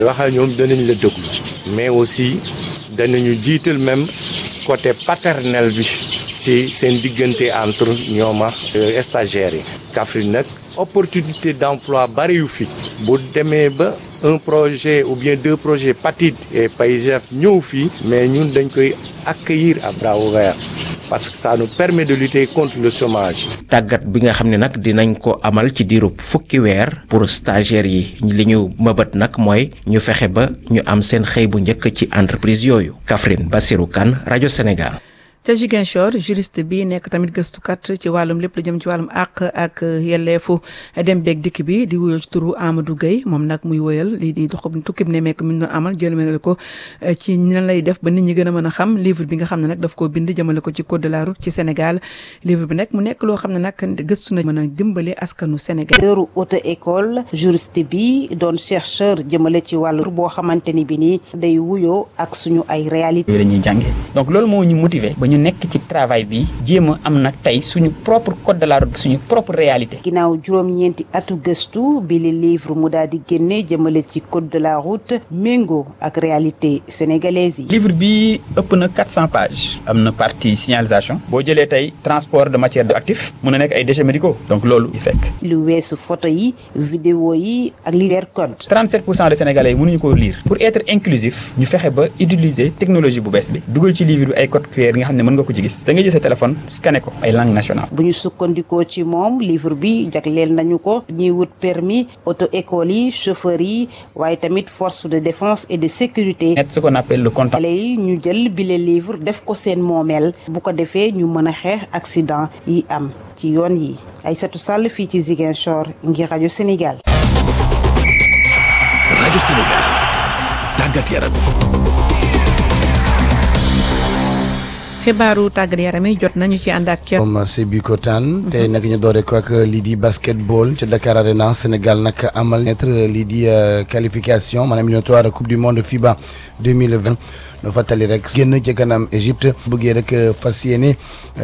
waxal ñoom danañ la déglu mais aussi danañu jiital même côté paternel bi ci seen diggante entre ñoom ak stagiaires yi Kaffrine nag opportunité d'emploi bari yu fi bu demee ba un projet ou bien deux projets PATID et PAIGEF ñëw fii mais ñun dañ koy accueillir à bras ouverts parce que ça nous permet de lutter contre le chômage. tàggat bi nga xam ne nag dinañ ko amal ci diirub fukki weer pour stagiaires yi li ñu mëbët nag mooy ñu fexe ba ñu am seen xëy bu njëkk ci entreprise yooyu Kaffrine Bassirou Kane rajo Sénégal. ca Ziguinchor juriste bi nekk tamit gëstukat ci wàllum lépp lu jëm ci wàllum àq ak yelleefu dem beeg dikk bi di wuyoo ci turu Amadou Gueye moom nag muy woyal lii di dox tukkib ne mekk mi ñu doon amal jëmale ko ci nan lay def ba nit ñi gën a mën a xam livre bi nga xam ne nag daf koo bind jëmale ko ci code de la route ci Sénégal livre bi nag mu nekk loo xam ne nag gëstu na mën a dimbali askanu Sénégal. heure auto école juriste bi doon chercheur jëmale ci wàllu boo xamante ni bi nii day wuyoo ak suñu ay réalité yooyu la ñuy jàngee donc loolu moo ñu motiver ñu nekk ci travail bi jéem a am nag tey suñu propre code de la route suñu propre réalité. ginnaaw juróom-ñeenti atu gëstu bi li livre mu daal di génne jëmale ci code de la route méngoo ak réalité sénégalaise yi. livre bi ëpp na 400 pages am na partie signalisation boo jëlee tey transport de matière de actif mun na nekk ay déchets médicaux donc loolu di fekk. lu weesu photo yi vidéo yi ak li leer code. 37 pour cent des sénégalais yi mënuñu koo lire pour être inclusif ñu fexe ba utiliser technologie bu bees bi dugal ci livre bi ay code QR nga xam ne mën nga ko ci gis da nga jël sa téléphone scanné ko ay langue nationale bu ñu sukkandikoo ci moom livre bi jagleel nañu ko ñiy wut permis auto école yi chauffeur yi waaye tamit force de défense et de sécurité. net ce qu'on appelle le compte. xale yi ñu jël bile livre def ko seen moomeel bu ko defee ñu mën a xeex accident yi am ci yoon yi Aïssatou Sall fii ci Ziguinchor ngir rajo Sénégal. rajo Sénégal tàggat yaram. xibaaru tàggat yaram yi jot nañu ci ànd ak ca. moom Sébi Kotaan tey nag ñu doore ko ak lii di basketball ca Dakar Arena Sénégal nag amal nettre lii di qualification maanaam éliminatoire coupe du monde FIBA 2020 no fàttali rek génn ci kanam Égypte bëggee rek fas yéene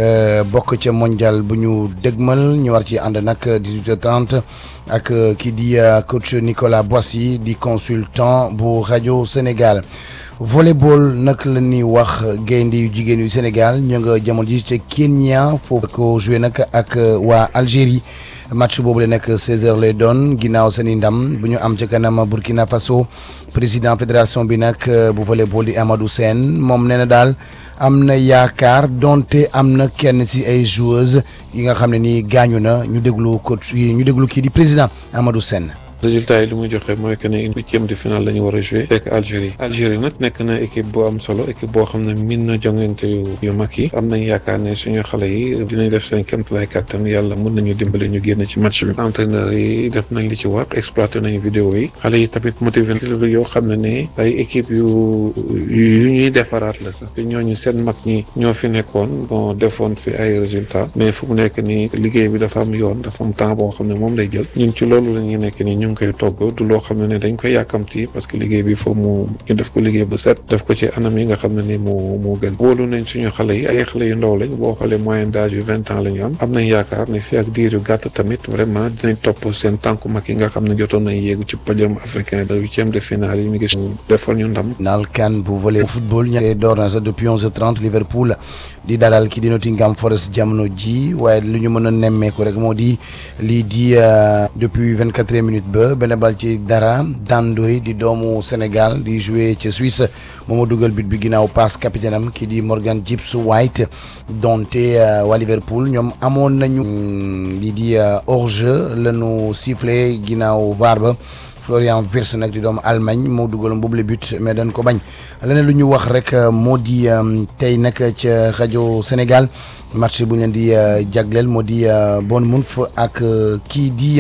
bokk ca mondial bu ñu dégmal ñu war ci ànd nag 18h30 ak kii di coach Nicolas Boissy di consultant bu rajo Sénégal. volleyball nag la ñuy wax gaynde yu jigéen yu Sénégal ñu nga jamono ji ca Kenya foofu ko joué nag ak waa Algérie match boobu la nekk 16h lay doon ginnaaw seen i ndam bu ñu am ca kanam Burkina Faso président fédération bi nag bu volleyball di Amadou Sène moom nee na daal am na yaakaar donte am na kenn ci ay joueuses yi nga xam ne nii gaañu na ñu déglu coach ñu déglu kii di président Amadou Sène. résultat yi li muy joxe mooy que ne une huitième de finale la ñu war a joué fekk Algérie Algérie nag nekk na équipe bu am solo équipe boo xam ne min na jongante yu yu mag yi am nañ yaakaar ne suñu xale yi dinañ def seen kéemtalaay kàttan yàlla mën nañu dimbali ñu génn ci match bi entraîneur yi def nañ li ci war exploité nañu vidéo yi xale yi tamit motivé na yoo xam ne ne ay équipe yu yu ñuy defaraat la parce que ñooñu seen mag ñi ñoo fi nekkoon bon defoon fi ay résultats mais fu mu nekk nii liggéey bi dafa am yoon dafa am temps boo xam ne moom lay jël ñun ci loolu la ñuy nekk nii ñu ngi koy togg du loo xam ne ne dañ koy yàkkamti parce que liggéey bi foofu mu ñu def ko liggéey ba set def ko ci anam yi nga xam ne ni moo moo gën wóolu nañ suñu xale yi ay xale yu ndaw lañ boo xoolee moyenne d'âge yu vingt ans la ñu am am nañ yaakaar ne fii ak diir yu gàtt tamit vraiment dinañ topp seen tànku mag yi nga xam ne jotoon nañ yéegu ci podium africain de huitième de finale yi ñu ngi defal ñu ndam naal kan bu volley football ña door na sax depuis onze heures trente Liverpool di dalal ki di Nottingham Forest jamono ji waaye lu ñu mën a nemmeeku rek moo di lii di depuis vingt quatre minutes ba benn bal ci dara dandoy di doomu Sénégal di jouer ca Suisse mooma dugal but bi ginnaaw passe capitaine am kii di Morgan Gibbs White donte waa Liverpool ñoom amoon nañu lii di hors-jeu lañu sifflé ginnaaw VAR ba Florian Wirtz nag di doomu Allemagne moo dugaloon boobu le but mais dañ ko bañ leneen lu ñu wax rek moo di tey nag ca rajo Sénégal match bu ñu leen di jagleel moo di Bournemouth ak kii di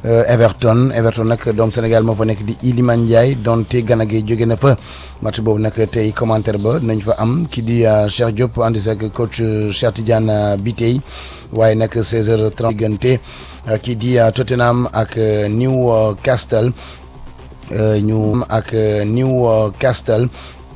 Everton Everton nag doomu Sénégal moo fa nekk di Iliman Ndiaye donte Gana Gueye jóge na fa match boobu nag tey commentaire ba nañ fa am kii di Cheikh Diop andi sa coach Cheikh Tidiane Bitey waaye nag 16h30 diggante kii di Tottenham ak Newcastle ñu ak Newcastle